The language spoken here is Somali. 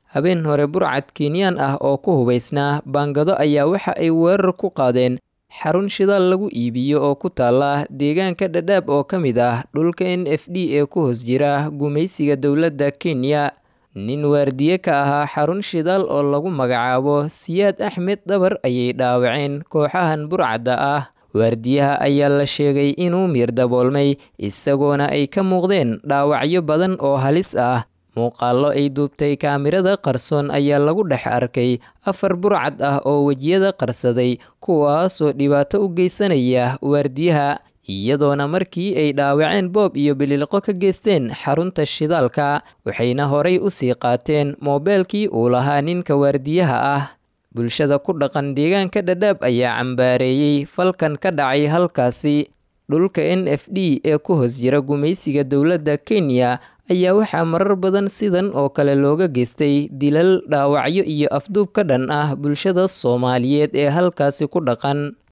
habeen hore burcad kenyaan ah oo ku hubaysnaa baangado ayaa waxa ay weerar ku qaadeen xarun shidaal lagu iibiyo oo ku taala deegaanka dhadhaab oo ka mid ah dhulka n f d ee ku hoos jira gumaysiga dowladda kenya nin waardiye ka ahaa xarun shidaal oo lagu magacaabo siyaad axmed dabar ayay dhaawaceen kooxahan burcadda ah waardiyaha ayaa la sheegay inuu miir daboolmay isagoona ay ka muuqdeen dhaawacyo badan oo halis ah muuqaallo ay duubtay kaamirada qarsoon ayaa lagu dhex arkay afar burcad ah oo wejiyada qarsaday kuwaasoo dhibaato u geysanaya waardiyaha iyadoona markii ay dhaawaceen boob iyo bililqo ka geysteen xarunta shidaalka waxayna horay u sii qaateen moobeelkii uu lahaa ninka waardiyaha ah bulshada ku dhaqan deegaanka dhadhaab ayaa cambaareeyey falkan ka dhacay halkaasi dhulka n f d ee ku hoos jira gumaysiga dowladda kenya ayaa waxaa marar badan sidan oo kale looga geystay dilal dhaawacyo iyo afduub ka dhan ah bulshada soomaaliyeed ee halkaasi ku dhaqan